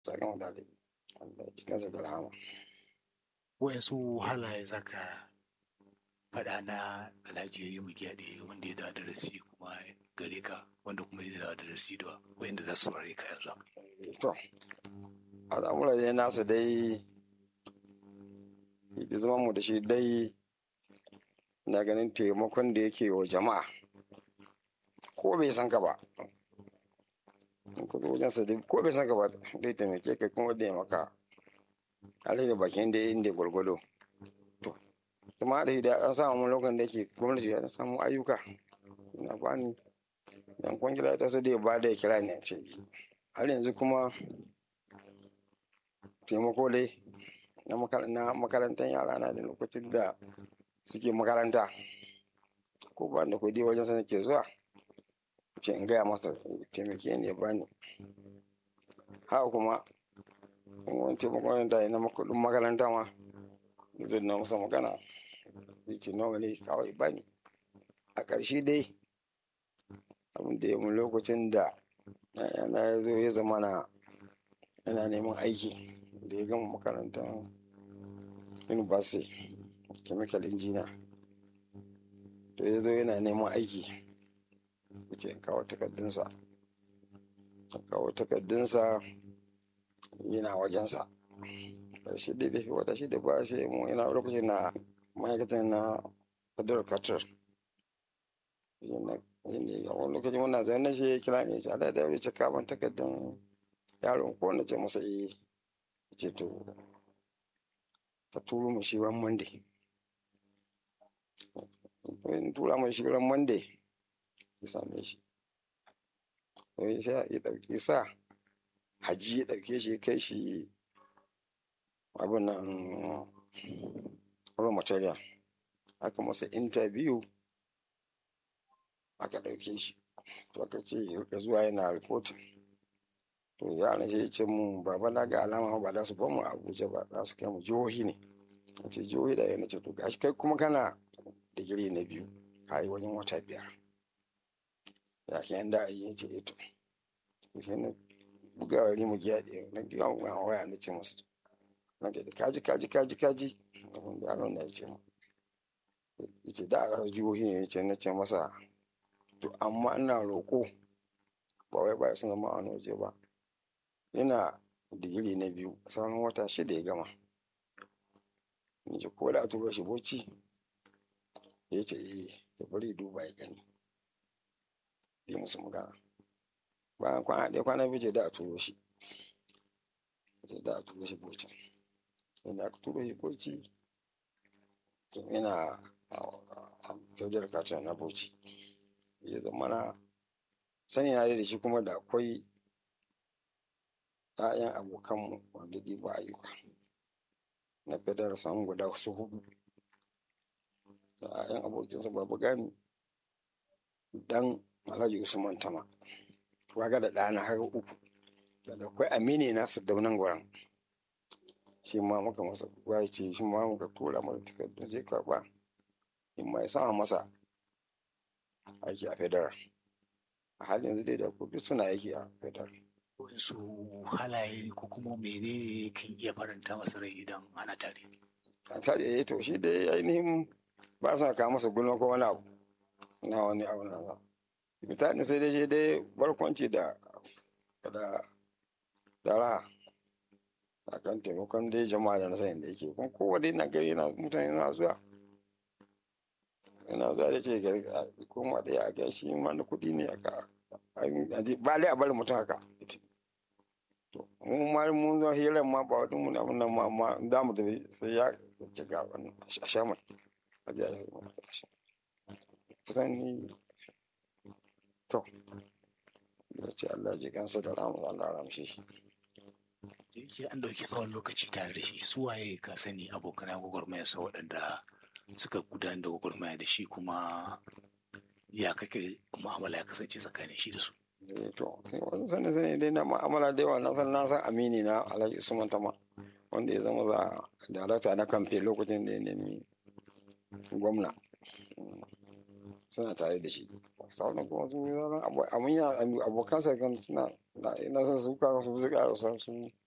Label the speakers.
Speaker 1: tsakan da dai Allah ya cikinsa da rahama
Speaker 2: wayansu halaye za ka faɗa na alhaji yari mu gyaɗe wanda ya da darasi kuma gare ka wanda kuma ya da darasi da wayanda za su saurare ka yanzu
Speaker 1: to al'amura dai nasa dai da zama mu da shi dai na ganin taimakon da yake wa jama'a ko bai san ka ba ko wajensa dai ko bai san ka ba dai taimake ka kuma da ya maka alheri bakin da inda gwargwado to kuma da da an samu lokacin da yake gwamnati ya samu ayyuka na bani yan kwangila ta su da ba da ya kira ne ce har yanzu kuma taimako dai na makarantar yara na da lokacin da suke makaranta ko ba da kudi wajen sa ke zuwa ce in gaya masa taimake ne ya bani haka kuma in wani taimakon da na kudin makaranta ma zai na masa magana zai ce nawa ne kawai bani a ƙarshe dai abin da ya mu lokacin da yana ya zo ya zama na yana neman aiki da ya gama makarantar university chemical engineer to ya zo yana neman aiki ce kawo takardunsa kawo takardunsa yana wajensa shi da bai wata shi da ba shi mu yana lokacin na ma'aikatan na federal carter a wani lokacin wannan zai na shi ya kira ne shi ala da ya ce kaban takardun yaron ko na ce masa eh ce to ka turo mu shi ran monday in tura mai shi ran monday ya same shi sai ya ɗauki sa haji ya ɗauke shi ya kai shi abin nan raw material aka masa interview aka ɗauke shi to aka ce ya zuwa yana reporting to yaran shi ya ce mu baba na ga alama ba za su bamu abuja ba za su kai mu jihohi ne a ce jihohi da yana ce to gashi kai kuma kana digiri na biyu ka yi wajen wata biyar ya ke yanda a yi ce ito shi ne bugawa rimu giya da na giya wa waya na ce masu na ga da kaji kaji kaji kaji abin da yaron na ya ce mu ya ce da a jihohi ne ya ce na ce masa to amma ina roƙo ba wai ba sun zama a wani waje ba yana digiri na biyu sauran wata shida ya gama in ji ko da tura shi bauchi ya ce eh ya bari duba ya gani yi musu magana bayan kwana ɗaya kwana biyu ce da a turo shi ce da a turo shi bauchi inda aka turo shi bauchi yana a federal cartel na bauchi ya zama na sani na da shi kuma da akwai ‘ya'yan abokanmu wanda ɗiba ayyuka na federal samun guda su hudu da ‘ya'yan abokinsa babu gani dan alhaji usman tama waga da ɗana har uku da akwai amini na su daunan gwaran shi ma muka masa ya ce shi ma muka tura masa takardun zai karba in ma ya sama masa aiki a federal a halin yanzu dai da kudu suna aiki a federal
Speaker 2: su halaye ko kuma menene kan iya faranta masa rai idan ana tare
Speaker 1: a tare ya to shi dai ainihin ba sa kawo masa gulma ko wani abu na wani abu na za mutane sai dai shi dai barkwanci da da da raha a kan taimakon dai jama'a da na sanin da yake kuma kowane na gari na mutane na zuwa yana zuwa da ce gari kuma da ya ga shi ma na kuɗi ne aka ba dai a bari mutum haka to mun ma mun zo hirar ma ba wani mun abin nan ma amma za mu tafi sai ya ci ga wannan a sha mai a ji a yi kusan ni to da ce Allah ji kansa da ramu Allah ramshe shi
Speaker 2: yake an ɗauki tsawon lokaci tare da shi su waye ka sani abokan gwagwarmaya sa waɗanda suka gudanar da gwagwarmaya da shi kuma ya kake mu'amala ya kasance tsakanin shi da su
Speaker 1: to wani sani sani dai na mu'amala da yawa na san na san amini na alhaji usman tama wanda ya zama za darakta na kamfe lokacin da ya nemi gwamna suna tare da shi sauran kuma su yi zama abokansa kan suna na san su kawo su zuka san su